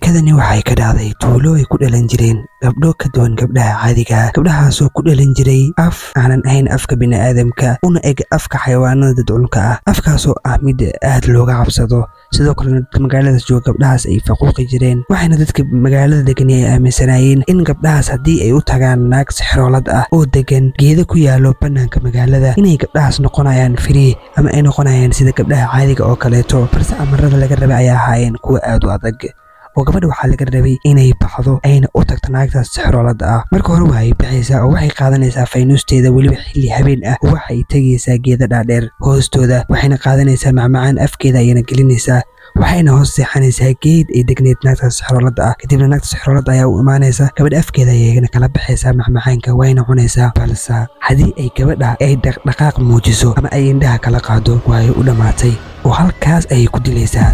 sheekadani waxay ka dhacday tuulo ay ku dhalan jireen gabdho ka duwan gabdhaha caadiga gabdhahaasoo ku dhalan jiray af aanan ahayn afka bini'aadamka una eg afka xayawaanada dadcunka ah afkaasoo ah mid aad looga cabsado sidoo kalena dadka magaaladaas jooga gabdhahaas ay faquuqi jireen waxayna dadka magaalada degani ay aaminsanaayeen in gabdhahaas haddii ay u tagaan naag sixroolad ah oo degan geeda ku yaalo bannaanka magaalada inay gabdhahaas noqonayaan firii ama ay noqonayaan sida gabdhaha caadiga oo kaleeto balse amarada laga rabay ayaa ahaayeen kuwa aad u adag oo gabadha waxaa laga rabay inay baxdo ayna u tagto naagtaas sixroolada ah marka hore waxay baxaysaa oo waxay qaadanaysaa faynuusteeda weliba xilli habeen ah oo waxay tegaysaa geeda dhaadheer hoostooda waxayna qaadanaysaa macmacaan afkeeda ayayna gelinaysaa waxayna hoos seexanaysaa geed ay degneyd naagtaas sixroolada ah kadibna naagta sixroolada ayaa u imaanaysa gabadha afkeeda ayayna kala baxaysaa macmacaanka wayna cunaysaa balse haddii ay gabadha ay dhaqdhaqaaq muujiso ama ay indhaha kala qaado waayo u dhammaatay oo halkaas ayay ku dilaysaa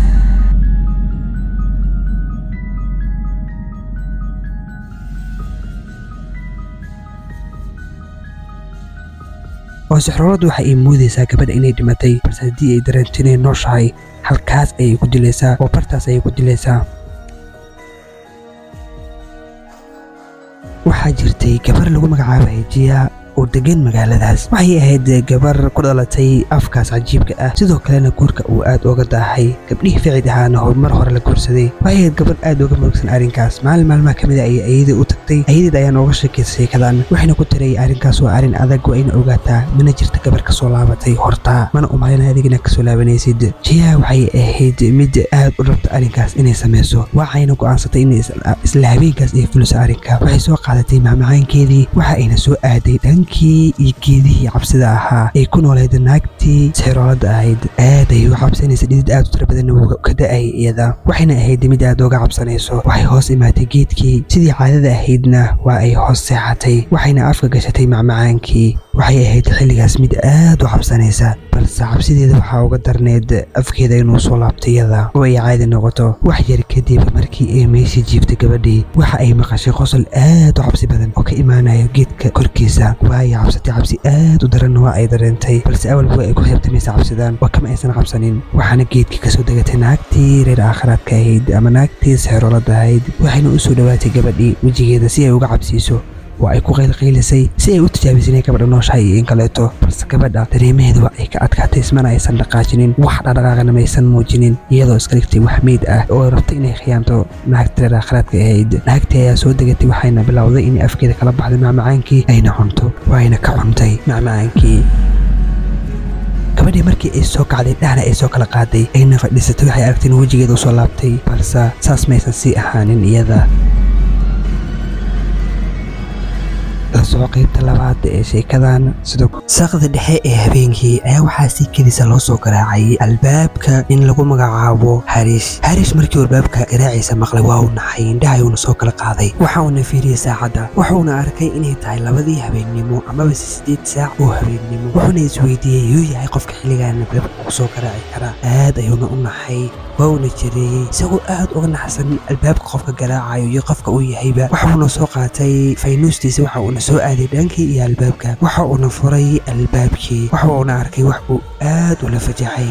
oo sixrooladu waxa ay moodaysaa gabadha inay dhimatay balse haddii ay dareento inay nooshahay halkaas ayay ku dilaysaa oo bartaas ayay ku dilaysaa waxaa jirtay gabar lagu magacaabay jiya oo degan magaaladaas waxay ahayd gabar ku dhalatay afkaas cajiibka ah sidoo kalena guurka uu aad uga daahay gabdhihii ficid ahaana horumar hore la guursaday waxay ahayd gabar aad uga murugsan arrinkaas maalin maalmaha ka mid a ayay ayadii u tagtay ayadeed ayaa nooga sheekaysay sheekadan waxayna ku tiray arrinkaas waa arrin adag waa ina ogaataa mana jirta gabar ka soo laabatay hortaa mana umalina adigina kasoo laabanaysid jiya waxay ahayd mid aad u rabta arrinkaas inay samayso waxayna go'aansatay in isla habeenkaas ay fuliso arrinka waxay soo qaadatay macmacaankeedii waxa ayna soo aaday dhan kii iyo geedihii cabsida ahaa ay ku noolayd naagtii sixroolada ahayd aad ay u cabsanaysa dhidid aad u tira badan ka da'ay iyada waxayna ahayd mid aad uga cabsanayso waxay hoos imaatay geedkii sidii caadada ahaydna waa ay hoos seexatay waxayna afka gashatay macmacaankii waxay ahayd xilligaas mid aad u cabsanaysa balse cabsideeda waxaa uga darneed afkeeda inuu soo laabto iyada oo ay caadi noqoto wax yar kadib markii ay meeshii jiiftay gabadhii waxa ay maqashay qosol aad u cabsi badan oo ka imaanayo geedka korkiisa waay cabsatay cabsi aad u daranna waa ay dareentay balse awalba ay ku xiibtamaysa cabsidaan waa kama aysan cabsanin waxaana geedkii kasoo degatay naagtii reer aakhiraadka ahayd ama naagtii sixroolada ahayd waxayna u soo dhowaatay gabadhii wejigeeda si ay uga cabsiiso waa ay ku qaylqaylisay si ay u tijaabisay inay gabadha nooshahay iyo in kaleeto balse gabadha dareemaheeda waa ay ka adkaatay ismana aysan dhaqaajinin wax dhaqdhaqaaqana maysan muujinin iyadoo iska dhigtay wax meyd ah oo rabtay inay khiyaamto naagta reer aakhiraadka ahayd naagtii ayaa soo degatay waxayna bilowday inay afkeeda kala baxday macmacaankii ayna cunto waayna ka cuntay macmacaankii gabadhii markii ay soo kacday dhahna ay soo kala qaaday ayna fadhiisatay waxay aragtay in wejigeeda u soo laabtay balse saas maysan sii ahaanin iyada lasoo qaybta labaad ee sheekadan sidoo saqda dhexe ee habeenkii ayaa waxaa si kedisa loo soo garaacay albaabka in lagu magacaabo harish harish markii albaabka garaaciisa maqlay waa uu naxay indhaha uuna soo kala qaaday waxa uuna fiiriyey saacadda wuxuuna arkay inay tahay labadii habeennimo amaba sideed saac oo habeennimo wuxuuna isweydiiyey yuu yahay qofka xilligan albaabka ku soo garaaci kara aad ayuuna u naxay waa uuna jareeyey isagoo aad uga naxsan albaabka qofka garaacayo iyo qofka uu yahayba waxuuna soo qaatay faynuustiisa waxa uuna soo aaday dhankii iyo albaabka waxa uuna furay albaabkii waxa uuna arkay wax uu aad ula fajaxay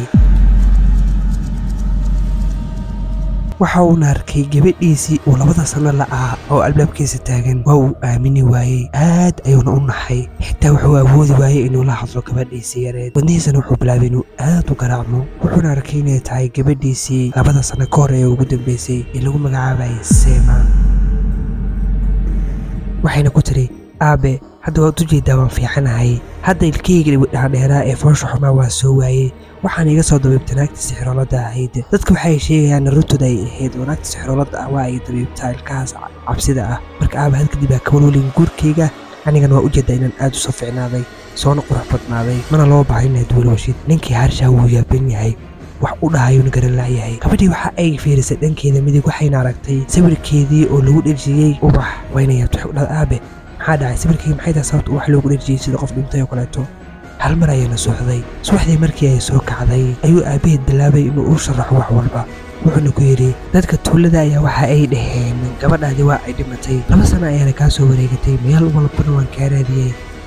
waxa uuna arkay gabadhiisii uu labada sano la'aa oo albaabkiisa taagan waa uu aamini waayey aad ayuuna u naxay xitaa wuxuu awoodi waayey inuu la hadlo gabadhiisii yareed wadnihiisana wuxuu bilaabay inuu aad u garaacmo wuxuuna arkay inay tahay gabadhiisii labada sano ka hor ee ugu dambeysay ee lagu magacaabayay seema waxayna ku tiri aabe hadda waad u jeedaa waan fiicanahay hadda ilkeyga dhaadheeraa ee foosha xumaa waa soo waayey waxaana iga soo dabiibtay naagta sixroolada ahayd dadka waxay sheegayaan naruntooda ay ahayd oo naagta sixroolada ah waa ay dabiibtaa ilkahaas cabsida ah marka aaba had kadib aa kawalwelin guurkayga anigana waa u jeedaa inaan aad u soo ficnaaday soona qurux badnaaday mana loo bahay inaad welwashid ninkii harshaa wuu yaaban yahay wax u dhahayuuna garan laayahay gabadhii waxa ay fiirisay dhankeeda midig waxayna aragtay sawirkeedii oo lagu dhejiyey ubax wayna yaabtay waxay u dhahday aabe maxaa dhacay sawirkayga maxay tahay sababta wax loogu dhejiyey sida qof dhintay oo kaleeto hal mar ayayna socday subaxdii markii ay soo kacday ayuu aabbaheed bilaabay inuu u sharaxo wax walba wuxuuna ku yidhi dadka tuulada ayaa waxa ay dhaheen gabadhaadii waa ay dhimatay laba sano ayaana kaa soo wareegatay meel walbana waan kaa raadiyey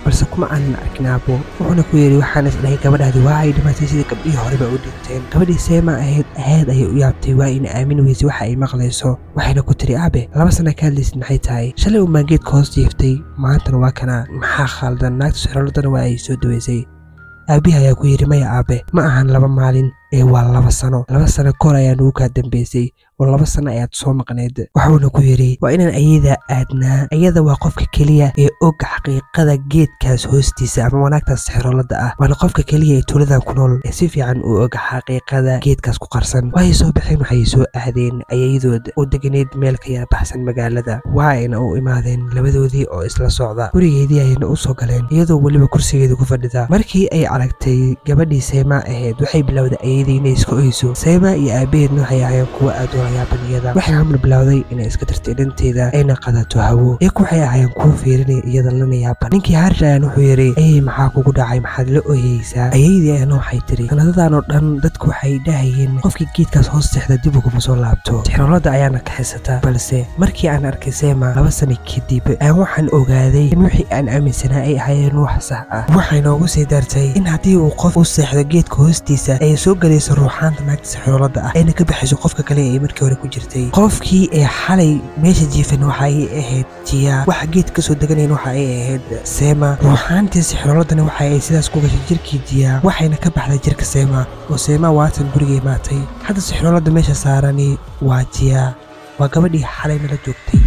balse kuma aanan arkin aabo wuxuuna ku yidhi waxaan isdhahay gabadhaadi waa ay dhimatay sida gabdhihii horeba u dhinteen gabadhii seema ahayd ahayd ayay u yaabtay waa ina aamin weysay waxa ay maqlayso waxayna ku tiri aabe laba sana ka hadlaysid maxay tahay shalay umaan geedka hoos jiiftay maantana waa kana maxaa khaldan naagta sixroladana waa ay soo daweysay aabihi ayaa ku yidhi maya aabe ma ahan laba maalin ee waa laba sano laba sano kahor ayaa nugu kaa dambaysay oo laba sano ayaad soo maqnayd wuxuuna ku yidhi waa inaan ayada aadnaa ayada waa qofka keliya ee og xaqiiqada geedkaas hoostiisa ama wanaagtaas sixroolada ah waana qofka keliya ee tuuladan ku nool ee si fiican u og xaqiiqada geedkaas ku qarsan waxay soo baxeen waxay soo aadeen ayayadood oo deganeed meel ka yara baxsan magaalada waa ayna u imaadeen labadoodii oo isla socda gurigeedii ayayna u soo galeen iyadoo weliba kursigeeda ku fadhida markii ay aragtay gabadhii seema ahayd waxay bilowday ayadii inay iska oyso seema iyo aabaheedna waxay ahaayeen kuwa aad u hayaabaniyada waxay hamar bilowday inay iska tirtay dhanteeda ayna qadato hawo iyaku waxay ahaayeen kuwa fiirinaya iyada lana yaaban ninkii haarish ayaan wuxuu yidhi ayay maxaa kugu dhacay maxaad la oyeysaa ayaydii ayana waxay tiri sanadadan oo dhan dadku waxay dhahayeen qofkii geedkaas hoos seexda dib uguma soo laabto sixroolada ayaana kaxisata balse markii aan arkay seema laba sano kadib ayaan waxaan ogaaday in wixii aan aaminsanaa ay ahaayeen wax sax ah waxay noogu sii dartay in haddii uu qof u seexdo geedka hoostiisa ay soo gelayso ruuxaanta naagta sixroolada ah ayna ka bixiso qofka kale ee markii hore ku jirtay qofkii ee xalay meesha jiifan waxa ay ahayd jiya waxa geed kasoo deganayn waxa ay ahayd seema ruuxaantii sixrooladana waxa ay sidaas ku gashay jirkii jiya waxayna ka baxday jirka seema oo seema waatan guriga imaatay hadda sixroolada meesha saarani waa jiya waa gabadhii xalay nala joogtay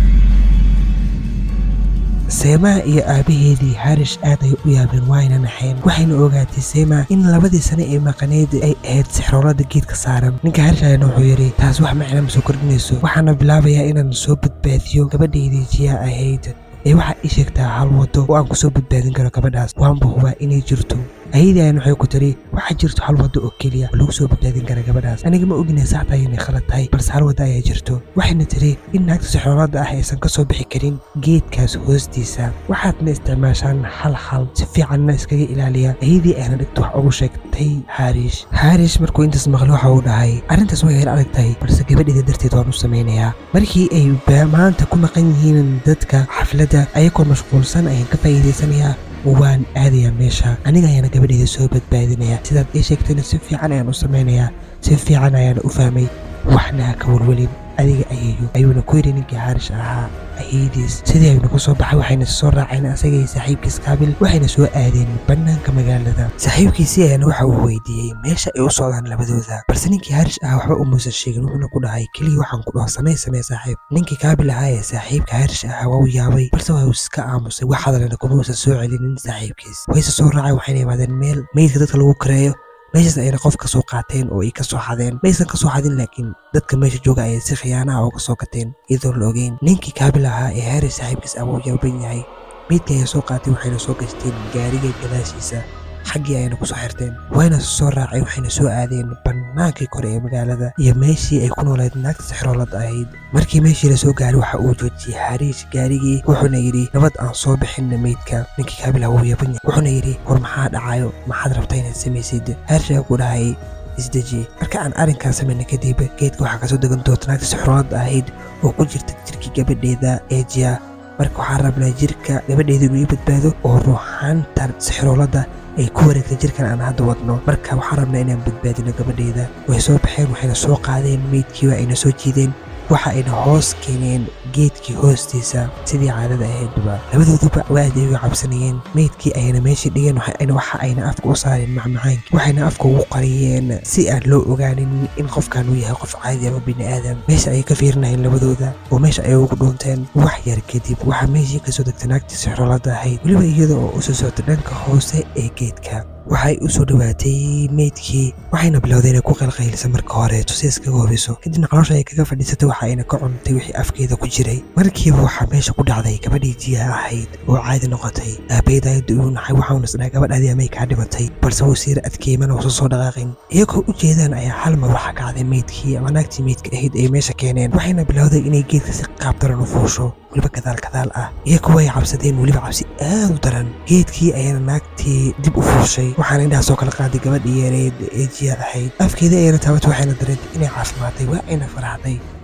seemaha iyo aabaheedii harish aad ay u yaabeen waayna naxeen waxayna ogaatay seema in labadii sane ee maqaneed ay ahayd sixroolada geedka saaran ninka harish ayaana wuxuu yidhi taas wax macna ma soo kordhinayso waxaana bilaabayaa inaan soo badbaadiyo gabadhaydii jiya ahayd ee waxaa ii sheegtaa hal wado oo aan kusoo badbaadin karo gabadhaas waanba hubaa inay jirto ayadii ayaan waxay ku tiri waxaa jirto hal waddo oo keliya oo lagu soo badbaadin kara gabadhaas aniga ma oginay saxta inay khalad tahay balse hal waddo ayaa jirto waxayna tiri in naagta sixroolada ah aysan ka soo bixi karin geedkaas hoostiisa waxaadna isticmaashaan hal hal si fiicanna iskaga ilaaliya ayadii ayna dhigta wax ugu sheegtay haarish haarish markuu intaas maqlay waxa uu dhahay arrintaas way yar adag tahay balse gabadheeda darteed waan u samaynayaa markii ay maanta ku maqan yihiin dadka xafladda ayagoo mashquulsan ayaan ka faa'iidaysanayaa waan aadayaa meesha aniga ayaana gabadheeda soo badbaadinaya sidaad ii sheegtayna si fiican ayaan u samaynayaa si fiican ayaana u fahmay waxna ha ka walwelin adiga ayayu ayuuna ku yidhi ninkii haarish ahaa ayadiis sidii ayuuna ku soo baxay waxayna soo raaceen asagay saaxiibkiis kaabil waxayna soo aadeen bannaanka magaalada saaxiibkiisii ayaana waxa uu weydiiyey meesha ay u socdaan labadooda balse ninkii haarish ah waxba umuusan sheegin wuxuuna ku dhahay keliya waxaan ku dhaho samey samee saaxiib ninkii kaabil ahaa ee saaxiibka haarish ahaa waa u yaabay balse waa uu iska aamusay wax hadalana kuma uusan soo celinin saaxiibkiis wayse soo raacay waxayna imaadeen meel meydka dadka lagu kareeyo meeshaas ayna qof ka soo qaateen oo ay ka soo xadeen maysan ka soo xadin laakiin dadka meesha jooga ayay si khiyaanaha uga soo gateen iyadoon la ogeyn ninkii kaabil ahaa ee haris saaxiibkiis ama u yaaban yahay meydkii ayaa soo qaatay waxayna soo gasteen gaariga gadaashiisa xaggii ayayna ku soo xirteen wayna soo raacay waxayna soo aadeen bannaankii kore ee magaalada iyo meeshii ay ku noolayd naagta sixroolad ahayd markii meeshii la soo gaaray waxa uu joojiyey hariish gaarigii wuxuuna yidhi nabad aan soo bixinna meydka ninkii kaabil ah wuu yaban yahay wuxuuna yidhi war maxaa dhacayo maxaad rabta inaad samaysid hariish ayaa ku dhahay isdeji marka aan arrinkaa samayna kadib geedka waxaa kasoo degan doonta naagta sixroolad ahayd oo ku jirta jirkii gabadheeda ee jiya marka waxaan rabnaa jirka gabadheeda inuu ii badbaado oo ruuxaanta sixroolada ay ku wareegtay jirkan aan hadda wadno marka waxaan rabnaa inaan badbaadino gabadheeda way soo baxeen waxayna soo qaadeen meydkii waa ayna soo jiideen waxa ayna hoos keeneen geedkii hoostiisa sidii caadada ahaydba labadooduba aad ay uga cabsanayeen meydkii ayna meeshii dhigeen waxa ayna afka u saareen macmacaankii waxayna afka ugu qariyeen si aan loo ogaanin in qofkan uu yahay qof caadi ama bini aadam meesha ayay ka fiirinayeen labadooda oo meesha ay ugu dhuunteen wax yar kadib waxaa meeshii kasoo degtay naagtii sixroolada ahayd weliba iyada oo usoo soctay dhanka hoose ee geedka waxay u soo dhowaatay meydkii waxayna bilowday inay ku qalqaylisa marka horeeto si iskaga hubiso kadibna caloosha ay kaga fadhiisatay waxa ayna ka cuntay wixii afkeeda ku jiray markiiba waxaa meesha ku dhacday gabadhii jiyaha ahayd oo caadi noqotay aabayd ayada uu naxay waxauna isdhahay gabadhaadii amay kaa dhimatay balse wuu siira adkeeyey mana uusan soo dhaqaaqin iyagoo u jeedaan ayaa hal mar waxaa kacday meydkii ama naagtii meydka ahayd ay meesha keeneen waxayna bilowday inay geedka si qaab daran u fuusho weliba gadaal gadaal ah iyagu way cabsadeen weliba cabsi aad u daran geedkii ayana naagtii dib u fuushay waxaana indhaha soo kala qaaday gabadhii yareed ee jiya ahayd afkeedii ayana taabatay waxayna dareentay inay caafimaatay waa ayna faraxday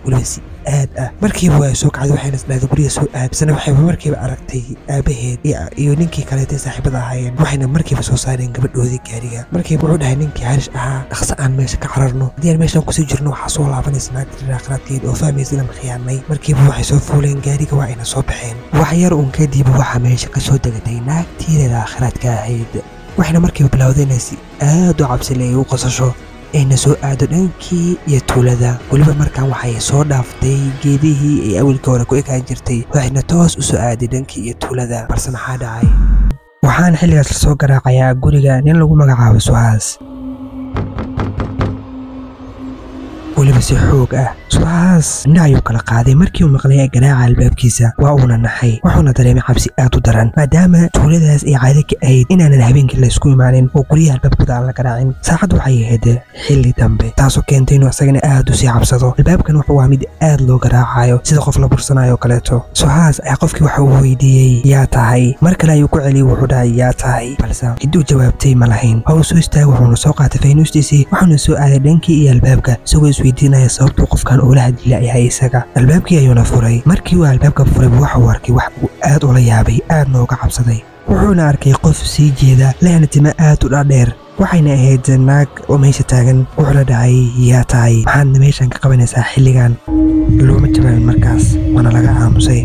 weliba si aad ah markiiba waa soo kacday waxayna isdhahday guriga soo aad isna waxayba markiiba aragtay aabaheed iyo ninkii kaleetay saaxiibada ahaayeen waxayna markiiba soo saareen gabadhoodii gaariga markiiba wuxuu dhahay ninkii harish ahaa dhaqso aan meesha ka cararno haddii aan meeshaan kusii jirno waxaa soo laabanaysa naagtii raaqraadkeed oo fahmaysa inaan khiyaanay markiiba waxay soo fuuleen gaariga waa ayna soo baxeen wax yar uun kadib waxaa meesha ka soo degatay naagtiideeda aakhiraadka ahayd waxayna markiiba bilowday inay si aad u cabsile ay u qosasho ayna soo aado dhankii iyo tuulada weliba markaan waxay soo dhaaftay geedihii ay awalkii hore ku ekaan jirtay waxayna toos u soo aaday dhankii iyo tuulada balse maxaa dhacay waxaana xilligaas la soo garaacayaa guriga nin lagu magacaabo suhaas weliba si xoog ah subaxaas indha ayuu kala qaaday markii uu maqlay garaaca albaabkiisa waa uuna naxay wuxuuna dareemay cabsi aad u daran maadaama tuuladaas ay caado ka ahayd inaanan habeenkii laysku imaanin oo guryaha albaabkooda aan la garaacin saacaddu waxay ahayd xilli dambe taasoo keentay inuu isagana aad u sii cabsado albaabkan wuxuu waa mid aad loo garaacayo sida qof la bursanayo oo kaleeto subaxaas ayaa qofkii waxa uu weydiiyey yaa tahay mar kale ayuu ku celiyey wuxuu dhahay yaa tahay balse cidduu jawaabtay ma lahayn waa uu soo istaagay wuxuuna soo qaatay faynuustiisii wuxuuna soo aaday dhankii iyo albaabka isagoo isweydiinaya sababtuu qofkan ula hadlila yahay isaga albaabkii ayuuna furay markii uu albaabka furay waxa uu arkay wax uu aad ula yaabay aadna uga cabsaday wuxuuna arkay qof sii jeeda lehna timo aad u dhaadheer waxayna ahayd naag oo meesha taagan wuxuuna dhahay yaa tahay maxaadna meeshan ka qabanaysaa xilligan looma jawaabin markaas waana laga aamusay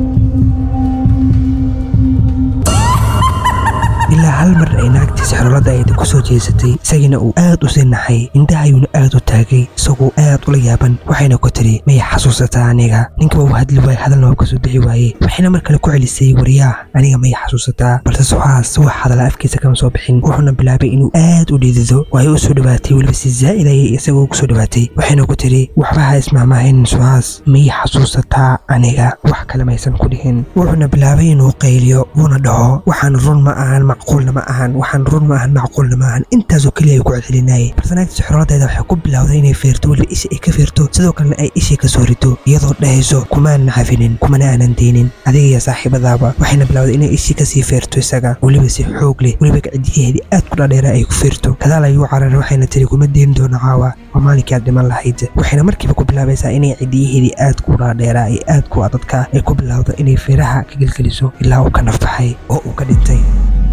ilaa hal mar ay naagtii sixroolada ayda ku soo jeesatay isagiina uu aad u sii naxay indhahayuuna aad u taagay isagoo aad ula yaaban waxayna ku tiri maya xasuusataa aniga ninkiba uu hadli waayey hadalna waa kasoo bixi waaye waxayna mar kale ku celisay waryaah aniga maya xasuusataa balse suxaas wax hadala afkiisa kama soo bixin wuxuuna bilaabay inuu aad u dhidido waay u soo dhawaatay weliba si zaa'id ayay isagoo ku soo dhawaatay waxayna ku tiri waxba ha ismahmaahin suxaas maya xasuusataa aniga wax kale maysan ku dhihin wuxuuna bilaabay inuu qayliyo wuuna dhaho waxaan run ma ahan macquulna ma ahan waxaan run ma ahan macquulna ma ahan intaasoo keliya ay ku celcelinayay balse naagta sixrooladeeda waxay ku bilowday inay feerto weliba isha ay ka feerto sidoo kalena ay ishii ka soo rito iyadoo dhahayso kumaanan cafinin kumana aanan deynin adiga iyo saaxiibadaaba waxayna bilowday inay ishii kasii feerto isaga weliba si xoog leh weliba gacdiyaheedii aad ku dhaadheera ay ku feerto kadaal ayuu cararay waxayna tiri kuma deyn doono caawa waa maalinkii aad dhiman lahayd waxayna markiiba ku bilaabaysaa inay cidiyaheedii aad ku dhaadheeraa ee aad ku adadka ay ku bilowdo inay feeraha ka gelgeliso ilaa uu ka nafbaxay oo uu ka dhintay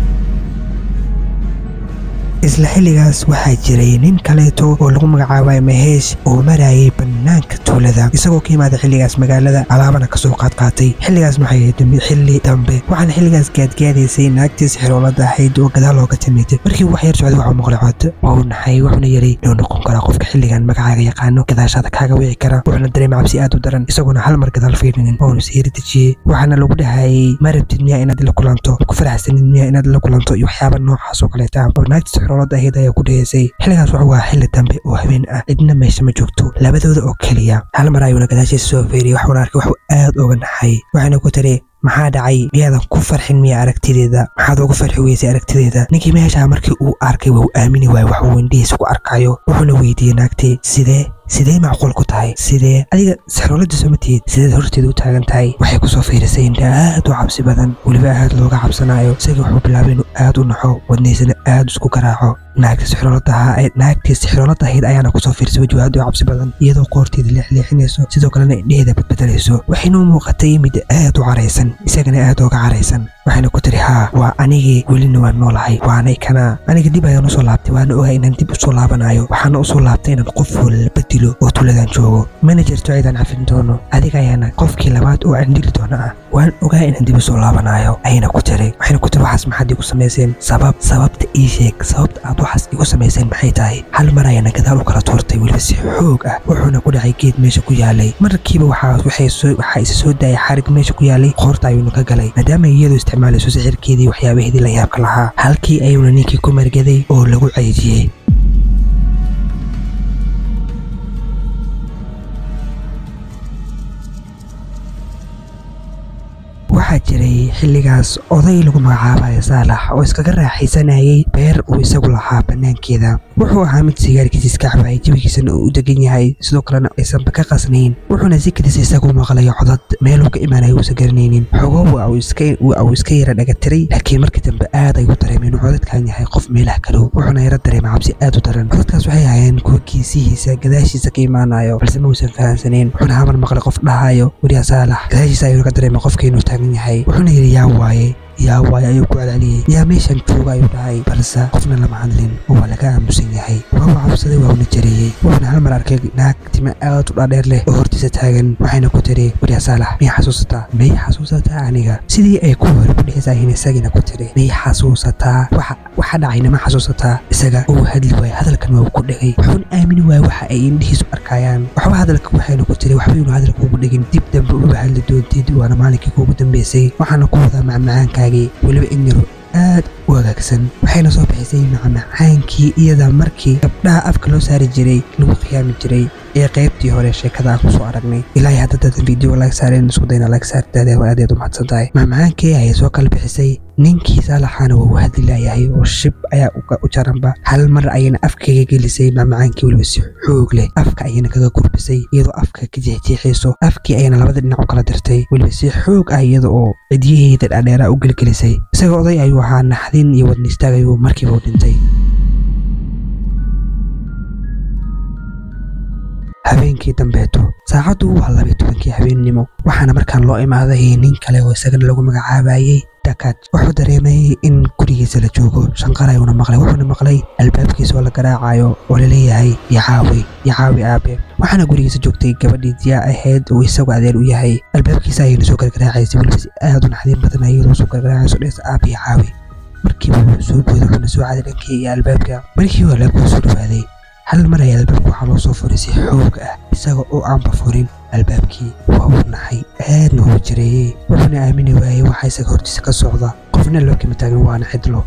isla xilligaas waxaa jiray nin kaleeto oo lagu magacaabay maheesh oo marayay bannaanka tuulada isagoo ka yimaada xilligaas magaalada alaabana kasoo qaadqaatay xilligaas maxay ahayd xilli dambe waxaana xilligaas gaadgaadaysay naagtii sixiroolada ahayd oo gadaal looga timid markii wax yar socday waxuu maqlay cod waa uu naxay wuxuuna yidhi inuu noqon karaa qofka xilligan magacaaga yaqaano gadaashaada kaaga wici kara wuxuuna dareemay cabsi aad u daran isagoona hal mar gadaal fiirinin oonu siiri dejiyey waxaana lagu dhahayay ma rabtid miyaa inaad la kulanto ku faraxsanid miyaa inaad la kulanto iyo waxyaaba noocaas oo kaleeta oo naagtii sixiroolada ahayd ayaa ku dhaheysay xilligaas wuxuu waa xilli dambe oo habeen ah cidna meesha ma joogto labadooda oo keliya hal mar ayuuna gadaashiisa soo feeriyey waxuuna arkay waxuu aad uga naxay waxayna ku tiri maxaa dhacay miyaadan ku farxin miya aragtideeda maxaad uga farxi weysay aragtideeda ninkii meeshaa markii uu arkay waa uu aamini waayey wax uu indhihiisa ku arkayo wuxuuna weydiiyey naagtii sidee sidee macquul ku tahay sidee adiga sixroolada soo matihid sideed horteeda u taagan tahay waxay kusoo fiirisay indha aad u cabsi badan weliba aad looga cabsanayo isagii wuxuu bilaabay inuu aad u naxo wadnaysana aad isku garaaco naagta sixrooladaha naagtii sixroolada ahayd ayaana kusoo fiirisay wejigu aad u cabsi badan iyadoo qoorteeda leexleexinayso sidoo kalena indheheeda badbedelayso waxayna u muuqatay mid aad u caraysan isagana aad uga caraysan waxayna ku tiri haa waa anigii welina waan noolahay waanay kana aniga dib ayaan usoo laabtay waana ogaa inaan dib usoo laabanayo waxaana usoo laabtay inaan qof walba dilo oo tuuladan joogo mana jirto ciidaan cafin doono adiga ayaana qofkii labaad oo aan dili doono ah waan ogaa inaan dib usoo laabanayo ayna ku tiri waxayna ku tiri waxaas maxaad igu samayseen sabab sababta ii sheeg sababta aad waxaas igu samayseen maxay tahay hal mar ayaana gadaal u kala tuurtay weliba si xoog ah wuxuuna ku dhacay geed meesha ku yaalay markiiba waxaa isa soo daayay xarig meesha ku yaalay qoorta ayuuna ka galay maadaama iyadu isticmaalayso sixirkeedii waxyaabaheedii la yaabka lahaa halkii ayuuna ninkii ku margaday oo lagu ceejiyey waxaa jiray xilligaas oday lagu magacaabayo saalax oo iskaga raaxaysanayay beer uu isagu lahaa bannaankeeda wuxuu ahaa mid sigaarkiisa iska cabaayay jawigiisana uu u degan yahay sidoo kalena aysanba ka qasnayn wuxuuna si kadis isagu maqlayo codad meeluu ka imaanaya uusan garanaynin xogo waa uu iska yara dhagatiray laakiin markii dambe aad ay u dareemeen inuu codadkan yahay qof meelaha kalow wuxuuna yara dareemay cabsi aad u daran codadkaas waxay ahaayeen kuwa kiisihiisa gadaashiisa ka imaanayo balse ma uusan fahamsanayn wuxuuna hamar maqlay qof dhahayo weriya saalax gadaashiisa ayuu ka dareemay qofka inuu taagan yahay wuxuuna yidhi yaa waaye yaa waay ayuu ku celceliyey yaa meeshan jooga ayuu dhahay balse qofna lama hadlin oo waa laga aamusan yahay waa uu cabsaday waa una jareeyey wuxuuna hal mar arkay naag tima aad u dhaadheer leh oo hortiisa taagan waxayna ku tiri weriya saalax miyay xasuusataa may xasuusataa aniga sidii ay ku hore ku dhexisaahin isagina ku tiri may xasuusataa waxa dhacayna ma xasuusataa isaga uu hadli waayay hadalkan waa uu ku dhegay wuxuuna aamini waayay waxa ay indhihiisu arkayaan waxba hadalka waxayna ku tiri waxba inuu hadalka ugu dhegin dib dambe uga hadli doontid waana maalinkii kuugu dambeysay waxaana ku wadaa macmacaanka weliba in yaro aad u hagaagsan waxayna soo bixisay macmacaankii iyada markii gabdhaha afka loo saari jiray lagu khiyaami jiray ee qaybtii hore sheekada aan kusoo aragnay ilaahay hadda dadan video laga saareen isku dayna laga saartaade waa aad aad u mahadsan tahay macmacaankii ayay soo kala bixisay ninkii saalaxaana waa uu hadli laayahay oo shib ayaa u jaranba hal mar ayayna afkaga gelisay macmacaankii weliba si xoog leh afka ayayna kaga gurbisay iyadoo afka ka jeexjeexayso afkii ayayna labada dhinac u kala dirtay weliba si xoog ah iyada oo cidyaheeda dhaadheeraa u gelgelisay isaga oday ayuu ahaa naxdin iyo wadna istaag ayuu markiiba u dhintay habeenkii dambeeto saacaddu waa labiy tobankii habeennimo waxaana markaan loo imaaday nin kale oo isagana lagu magacaabayey dakad wuxuu dareemayey in gurigiisa la joogo shanqar ayuuna maqlay wuxuuna maqlay albaabkiisa oo la garaacayo oo laleeyahay yacaawi yacaawi aabe waxaana gurigiisa joogtay gabadhii diyaa ahayd oo isagu adeer u yahay albaabkiisa ayayna soo gargaraacaysay weliba si aad u naxdin badan iyadoo soo gargaraacayso dhees aabe yacaawi markiiba wuu soo booday wuxuuna soo caaday dhankii iyo albaabka markiiba albaabka soo dhawaaday hal mar ayaa albaabka waxaa loo soo furay si xoog ah isaga oo aanba furin albaabkii waa uu naxay aadna uu jareeyey wuxuuna aamini waayey waxa isaga hortiisa ka socda qofna loo kama taagin waana cidlo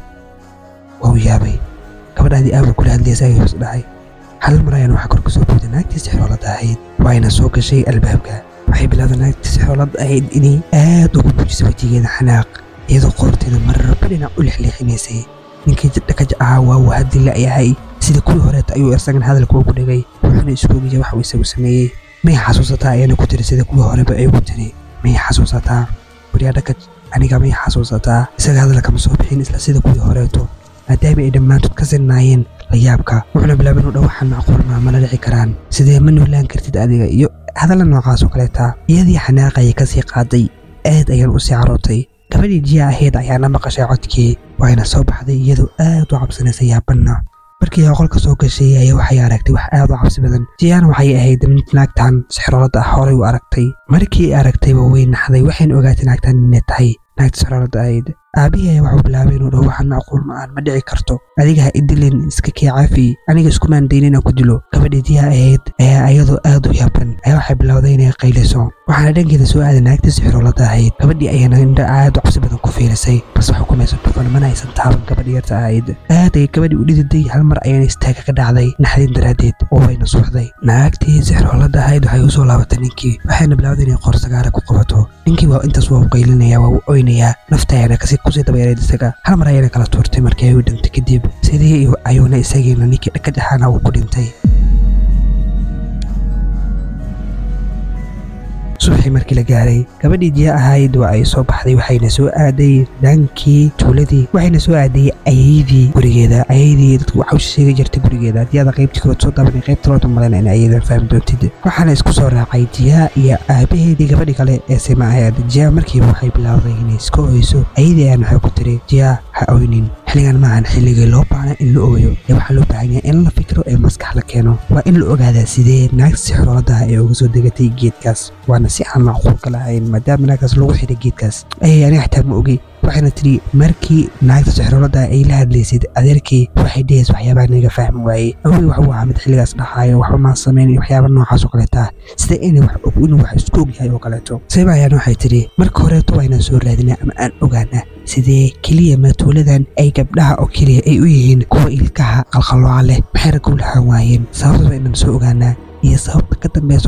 waa uu yaabay gabadhaadii aawal kula hadlaysa ayuu is dhahay hal mar ayaan waxaa kor ka soo booday naagtii sixroolada ahayd waayna soo gashay albaabka waxay bilaawday naagtii sixroolada ahayd inay aad ugu buujiso wejigeeda xanaaq iyadoo qoorteeda marraba dhinac u lexleexinaysay ninkii dhakaj ahaa waa uu haddi la'yahay sida kuwii horeeta ayuu isagan hadalka ugu dhegay wuxuuna iswoogaya wax uu isagu sameeyey may xasuusataa ayana ku tiri sida kuwii horeba ay ugu tiri may xasuusataa wariyaa dhakaj aniga may xasuusataa isaga hadalkama soo bixin isla sida kuwii horeeto maadaama ay dhammaantood ka sinnaayeen layaabka wuxuuna bilaabay inuu dhow waxaan macquulmaa mala dhici karaan sidee ma noolaan kartid adiga iyo hadalla noocaas oo kaleeta iyadii xanaaqayay kasii qaaday aad ayaan u sii carootay gabadhii jiya ahayd ayaana maqashay codkii waayna soo baxday iyadoo aad u cabsanaysa yaabanna markii ay qolka soo gashay ayaa waxay aragtay wax aad u cabsi badan jiyaana waxay ahayd mid naagtan sixroolada ah horay u aragtay markii ay aragtayba way naxday waxayna ogaatay naagtan inay tahay naagta sixroolada ahayd aabihii ayaa waxuu bilaabay inuu dhaho waxaan macquul ma aan ma dhici karto adiga ha idilin iska kee caafi aniga iskumaan dayn inaan ku dilo gabadhii diyaa ahayd ayaa iyadoo aad u yaaban ayaa waxay bilowday inay qayliso waxaana dhankeeda soo aaday naagta sixroolada ahayd gabadhii ayaana indha aad u cabsi badan ku fiilisay balse xukumaysa dhufan mana aysan taaban gabadhii yarta ahayd aad ay gabadhii u dhididay hal mar ayana istaaga ka dhacday naxdin daraaddeed oo wayna suuxday naagtii sixroolada ahayd waxay usoo laabatay ninkii waxayna bilowday inay qorsagaara ku qabato ninkii waa intaas waa u qaylinaya waa u oynayaa nafta ayaana kasi kusii dabayareed isaga hal mar ayayna kala tuurtay markii ay u dhintay kadib sidii ayuuna isagiina ninkii dhakaj ahaana uu ku dhintay subaxii markii la gaaray gabadhii jiya ahayd waa ay soo baxday waxayna soo aaday dhankii tuuladii waxayna soo aaday ayaydii gurigeeda ayaydii dadku waxa u sheegi jirtay gurigeeda haddii aada qaybtii kalood soo daabanay qaybta loota malena in ayadan fahmi doontid waxaana isku soo raacay jiya iyo aabaheedii gabadhii kale ee sima ahayd jiya markiiba waxay bilaawday inay iska oyso ayadii ayaan waxay ku tiri jiya ha oynin xilligan maahan xilligii loo baahna in la ooyo ee waxaa loo baahan yahay in la fikro ee maskax la keeno waa in la ogaadaa sidee naagta sixrooladaha ee uga soo degatay geedkaas waana si aan macquulka lahayn maadaama naagtaas lagu xiray geedkaas ayay aniga xitaa ma ogi waxayna tidhi markii naagta sixroolada ay la hadlaysid adeerkii waxay dhehaysa waxyaabaha naga fahmi waayey awey waxuu ahaa mid xilligaas dhahaayo waxba maan samayn waxyaaba noocaas oo kaleeta sida inay wax og inuu wax isku og yahay oo kaleeto sayba ayaana waxay tidhi marka horeeto waa inaan soo raadinaa ama aan ogaanaa sidee keliya matuuladan ay gabdhaha oo keliya ay u yihiin kuwa ilkaha qalqalooca leh maxay raggu lahaan waayeen sababta waa inaan soo ogaanaa iyo sababta ka dambeyso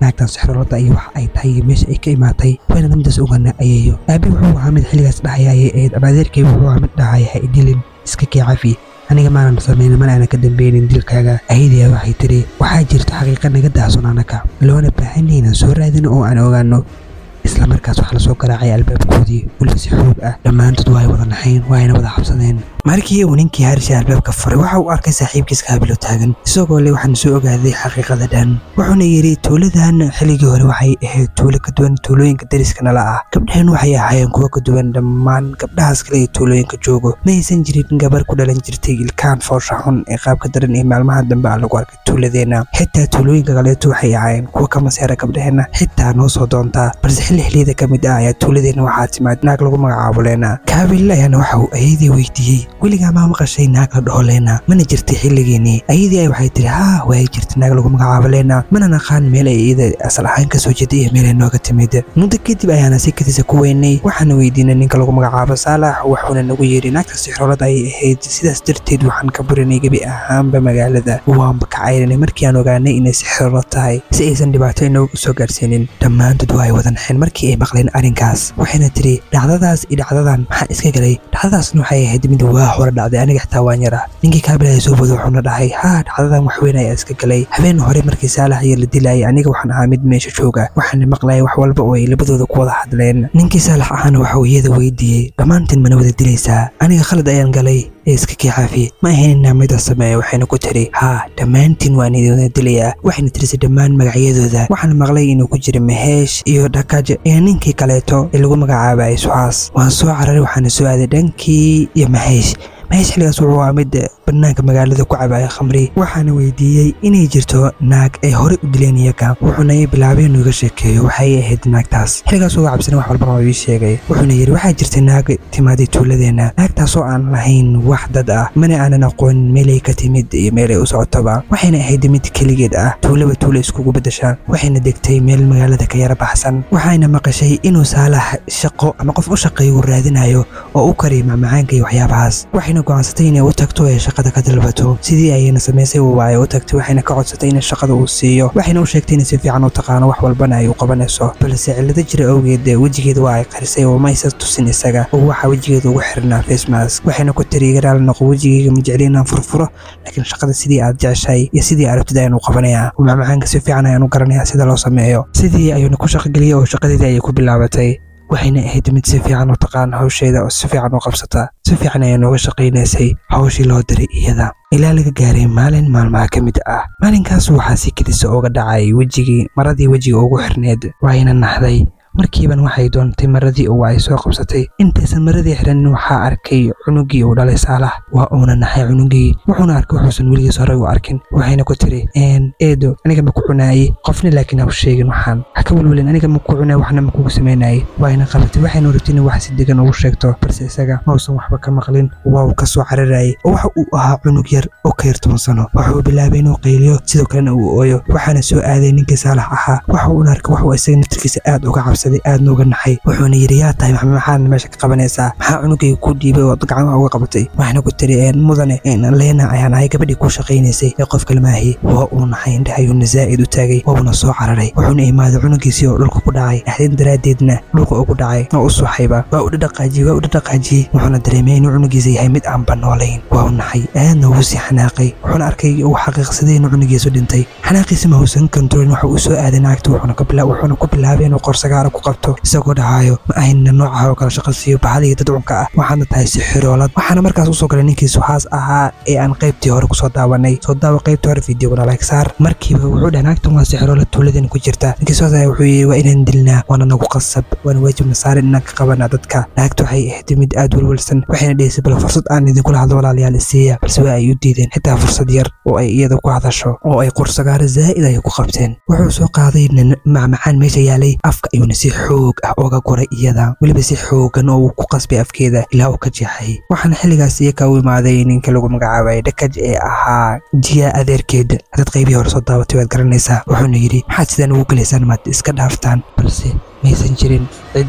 naagtan sixroolada iyo wax ay tahay iyo meesha ay ka imaatay waynana midaas ogaana ayayo aabi wuxuu ahaa mid xilligaas dhahayaaye eed abadeerkay wuxuu ahaa mid dhahaya ha idilin iska kee cafi aniga maanan samaynin mana aanan ka dambeynin dilkaaga ayadiya waxay tidhi waxaa jirta xaqiiqa naga daason anaka loona baahanay inaan soo raadino oo aan ogaano isla markaas waxaa lasoo garaacay albaabkoodii weliba si xoog ah dhammaantood waa ay wada naxayn waa ayna wada xabsadeen markii uu ninkii harisha albaabka furay waxa uu arkay saaxiibkiis kaabilo taagan isagoo le waxaan soo ogaaday xaqiiqada dhan wuxuuna yidhi tuuladan xilligii hore waxay ahayd tuulo ka duwan tuulooyinka dariska nala ah gabdhahan waxay ahaayeen kuwo ka duwan dhammaan gabdhahaas kale ee tuulooyinka joogo ma aysan jirin gabar ku dhalan jirtay ilkaan foosha xun ee qaabka daran ee maalmaha dambe ah lagu arkay tuuladeenna xitaa tuulooyinka kaleeto waxay ahaayeen kuwo ka maseera gabdhaheenna xitaa noo soo doontaa balse xilli xilliyada ka mid ah ayaa tuuladeenna waxaa timaad naag lagu magacaabo leena kaabil ayaana waxa uu ayadii weydiiyey weligaa maa maqashay naag la dhaho leena mana jirtay xilligeennii ayadii ay waxay tihi haa waay jirta naag lagu magacaabo leena mana naqaan meel ay iyada asal ahaan ka soo jeeday iyo meel ay nooga timid muddo kadib ayaana si kadisa ku weynay waxaana weydiinay ninka lagu magacaabo saalax wuxuuna nagu yidhi naagta sixroolad ayay ahayd sidaas darteed waxaan ka burinay gebi ahaanba magaalada waanba ka cayrinay markii aan ogaanay inay sixroolad tahay si aysan dhibaato inoogu soo gaarsiinin dhammaantood waa ay wada naxeen markii ay maqleen arrinkaas waxayna tidhi dhacdadaas iyo dhacdadan maxaa iska galay dhacdadaasna waxay ahayd mid waa hore dhacday aniga xitaa waan yara ninkii kaabilaya soo bodo wuxuuna dhahay haa dhacdadan wax weyn ayaa iska galay habeen hore markii saalax iyo la dilayay aniga waxaan ahaa mid meesha jooga waxaana maqlayay wax walba oo ay labadooda ku wada hadleen ninkii saalax ahaana waxa uu iyada weydiiyey dhammaantiin mana wada dilaysaa aniga khalad ayaan galay ee iska kixaafi ma ahayn inaa midaas sameeya waxayna ku tiri haa dhammaantiin waan idin dilayaa waxayna tirisay dhammaan magacyadooda waxaan maqlay inuu ku jira maheesh iyo dhakaj iyo ninkii kaleeto ee lagu magacaabay suxaas waan soo cararay waxaana soo aaday dhankii iyo maheesh maheesh xilligaas wuxuu ahaa mid bannaanka magaalada ku cabaya khamri waxaana weydiiyey inay jirto naag ay horey u dileen iyaga wuxuuna ii bilaabay inuu iga sheekeeyo waxay ahayd naagtaas xilligaas uga cabsana wax walbana waa ii sheegay wuxuuna yidhi waxaa jirta naag timaaday tuuladeenna naagtaasoo aan lahayn wax dad ah mana aanan aqoon meelay ka timid iyo meelay u socotoba waxayna ahayd mid keligeed ah tuulaba tuula iskugu beddesha waxayna degtay meel magaalada ka yara baxsan waxayna maqashay inuu saalax shaqo ama qof u shaqeeyo uu raadinayo oo u kariyo macmacaanka iyo waxyaabahaas waxayna go'aansatay inay u tagto ee shaqada ka dalbato sidii ayayna samaysay waa ay u tagtay waxayna ka codsatay in shaqada uu siiyo waxayna u sheegtay inay si fiican u taqaano wax walbana ay u qabanayso balse cillado jira awgeed wejigeeda waa ay qarisay oo maysa tusin isaga oo waxaa wejigeeda ugu xirnaa facemask waxayna ku tiri igaraal noqo wejigeyga ma jecli inaan furfuro laakiin shaqada sidii aad jeceshahay iyo sidii arabtid ayaan u qabanayaa oo macmacaanka si fiican ayaan u garanayaa sida loo sameeyo sidii ayuuna ku shaqogeliyey oo shaqadeedii ayay ku bilaabatay waxayna ahayd mid si fiican u taqaan hawsheeda oo si fiican u qabsata si fiican ayaa nooga shaqaynaysay hawshii loo diray iyada ilaa laga gaaray maalin maalmaha ka mid ah maalinkaas waxaa si kedisa uga dhacay wejigii maradii wejiga ugu xirneed waayna naxday markiiban waxay doontay maradii oo ay soo qabsatay intaysan maradii xiranin waxaa arkay cunugii uu dhalay saalax waa uuna naxay cunugii wuxuuna arkay wuxuusan weligiis horey u arkin waxayna ku tiri eedo aniga ma ku cunaayey qofna laakiin ha u sheegin waxaan ha ka welwelin aniga ma ku cunaay waxna ma kugu samaynayay waayna qabatay waxayna rabtay inay wax si degan ugu sheegto balse isaga mausan waxba ka maqlin waa uu ka soo cararayay oo waxa uu ahaa cunug yar oo ka yar toban sano waxa uu bilaabay inuu qayliyo sidoo kalena uu ooyo waxaana soo aaday ninkii saalax ahaa waxa uuna arkay wax uu isaga naftirkiisa aad uga cabsaday aadna uga naxay wuxuuna yidhi yaa tahay maxamed maxaad meesha ka qabanaysaa maxaa cunugayga ku dhiibay oo gacmaha uga qabatay waxayna ku tiri mudane leena ayaan ahay gabadhii ku shaqaynaysay ee qof kalmaahi waa uu naxay indhaha ayuuna zaa'id u taagay wauna soo cararay wuxuuna imaaday cunugiisii oo dhulka ku dhacay naxdin daraaddeedna dhulka ugu dhacay oo u suuxayba waa u dhadhaqaajiyey waa u dhadhaqaajiyey wuxuuna dareemay inuu cunugiisa yahay mid aan banoolayn waa u naxay aadna ugu sii xanaaqay wuxuuna arkay uu xaqiiqsaday inuu cunugiisu dhintay xanaaqiisa ma uusan kontrolin waxa uu soo aaday naagta wuxuuna ku bilaabay inuu qorsagaara ku qabto isagoo dhahaayo ma ahayna noocaha oo kale shaqo siiyo bahaliga dadcunka ah waxaadna tahay si xiroolad waxaana markaas usoo galay ninkii suxaas ahaa ee aan qaybtii hore kusoo daawanay soo daawa qaybtii hore fideoguna like saar markiiba wuxuu dhahay naagtan waa si xiroolad tuuladeen ku jirta ninkii soo daaya wuxuu yidhi waa inaan dilnaa waana nagu qasab waana waajibna saarin inaan ka qabanaa dadka naagta waxay ahayd mid aad welwelsan waxayna dhehisay bal fursad aan idinkula hadlo walaalayaal isiiya balse waa ay u diideen xitaa fursad yar oo ay iyada ku hadasho oo ay qorsagaaro zaa'id ay ku qabteen wuxuu soo qaaday macmacaan meesha yaalay afka ayuuna si xoog ah oga guray iyada weliba si xoogan oo uu ku qasbay afkeeda ilaa uu ka jeexay waxaana xilligaas iyaka u imaaday ninka lagu magacaabay dhakaj ee ahaa jiya adeerkeed haddaad qaybihii hore soo daabatay waad garanaysaa wuxuuna yidhi maxaad sidaan ugu gelaysaan maad iska dhaaftaan balse maysan jirin cid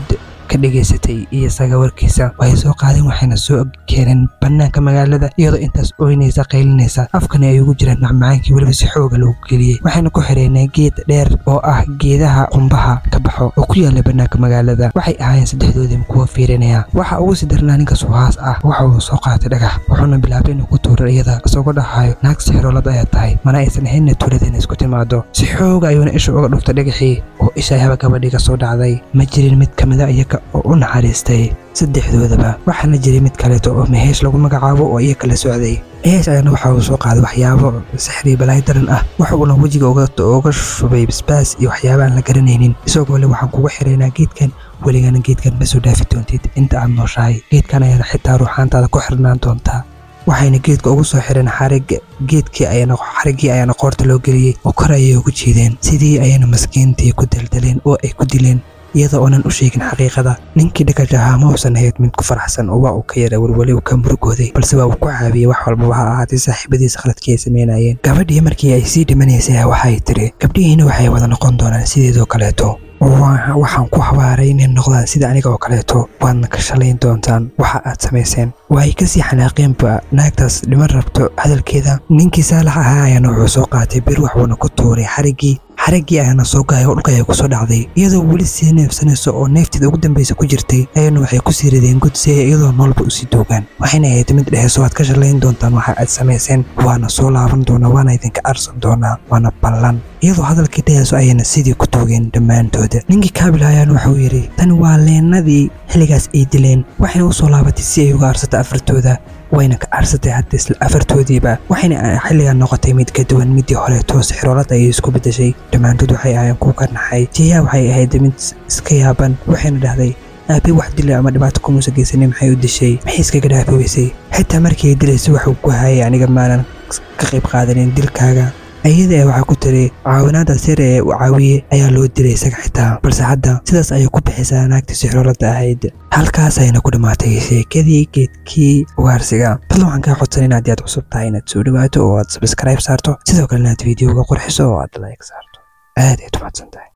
ka dhegaysatay iyo isaga warkiisa waxay soo qaadeen waxayna soo keeneen bannaanka magaalada iyadoo intaas ooynaysa qaylinaysa afkani ay ugu jiraan macmacaankii weliba si xooga loogu geliyey waxayna ku xidheenay geed dheer oo ah geedaha qumbaha ka baxo oo ku yaala bannaanka magaalada waxay ahaayeen saddexdoodii kuwa fiirinaya waxa ugu sii darnaa ninka suhaas ah waxa uu soo qaatay dhagax wuxuuna bilaabay inuu ku tuuro iyada isagoo dhahayo naag sixiroolad ayaa tahay mana aysan ahaynna tuuladayna isku timaado si xooga ayuuna isha uga dhuftay dhagaxii oo isha haba gabadhii ka soo dhacday ma jirin mid ka mida iyaga oo u naxariistay saddexdoodaba waxaana jiray mid kaleeto oo meheesh lagu magacaabo oo iyaga la socday meheesh ayaana waxa uu soo qaaday waxyaabo sixri balaayo daran ah waxa uuna wejiga uga shubay basbaas iyo waxyaaba aan la garanaynin isagoo le waxaan kugu xiraynaa geedkan weligana geedkan ma soo dhaafi doontid inta aad nooshahay geedkan ayaana xitaa ruuxaantaada ku xirnaan doontaa waxayna geedka ugu soo xireen xarig geedkii ayana xariggii ayaana qoorta loo geliyey oo kor ayay ugu jiideen sidii ayayna maskiintii ku daldaleen oo ay ku dileen iyada oonan u sheegin xaqiiqada ninkii dhagaja ahaa ma uusan ahayd mid ku faraxsan oo waa uu ka yara welweli uu ka murugooday balse waa uu ku caabiyey wax walbaba ha ahaatay saaxiibadiisa khaladkii ay samaynayeen gabadhii markii ay sii dhimanaysay waxay tiri gabdhihiina waxay wada noqon doonaan sideedoo kaleeto waxaan ku habaaray inay noqdaan sida aniga oo kaleeto waadna ka shalayn doontaan waxa aad samayseen waay kasii xanaaqeenba naagtaas dhiman rabto hadalkeeda ninkii saalax ahaa ayaana wuxuu soo qaatay bir waxuuna ku tuuray xariggii xariggii ayaana soo gahay oo dhulka ayaa ku soo dhacday iyadoo weli sii neefsanayso oo neefteeda ugu dambaysa ku jirtay ayana waxay ku sii rideen god si ay iyadoo noolba usii doogaan waxayna ahayd mid dheheyso waad ka shalayn doontaan waxa aad samayseen waana soo laaban doonaa waana idinka arsan doonaa waana ballan iyadoo hadalkii dheheyso ayayna sidii ku toogeen dhammaantooda ninkii kaabil ayaana waxauu yidhi tani waa leenadii xilligaas ay dileen waxayna u soo laabatay si ay uga arsato afartooda wayna ka arsatay hadda isla afartoodiiba waxayna xilligan noqotay mid ka duwan midii horeeto sixroolada ayay isku beddeshay dhammaantood waxay ahaayeen kuwa ka naxay jiyaa waxay ahayd mid iska yaaban waxayna dhahday aabe wax dila ama dhibaato kumuusa geysanin maxay u dishay maxay iskaga dhaafi weysay xitaa markii ay dilaysay waxuu ku hayay aniga maanan ka qayb qaadanin dilkaaga ayada ee waxaa ku tiri caawinaada sir ee uu caawiyey ayaa loo dilay isaga xitaa balse hadda sidaas ayay ku bixisaa naagtii sixroolada ahayd halkaas ayna ku dhammaatay sheekadii geedkii ugaarsiga fadlan waxaan kaa codsan inaad aad cusub tahay inaad soo dhawaato oo aad sabskribe saarto sidoo kale inaad videoga qurxiso oo aad like saarto aad ay umahadsan tahay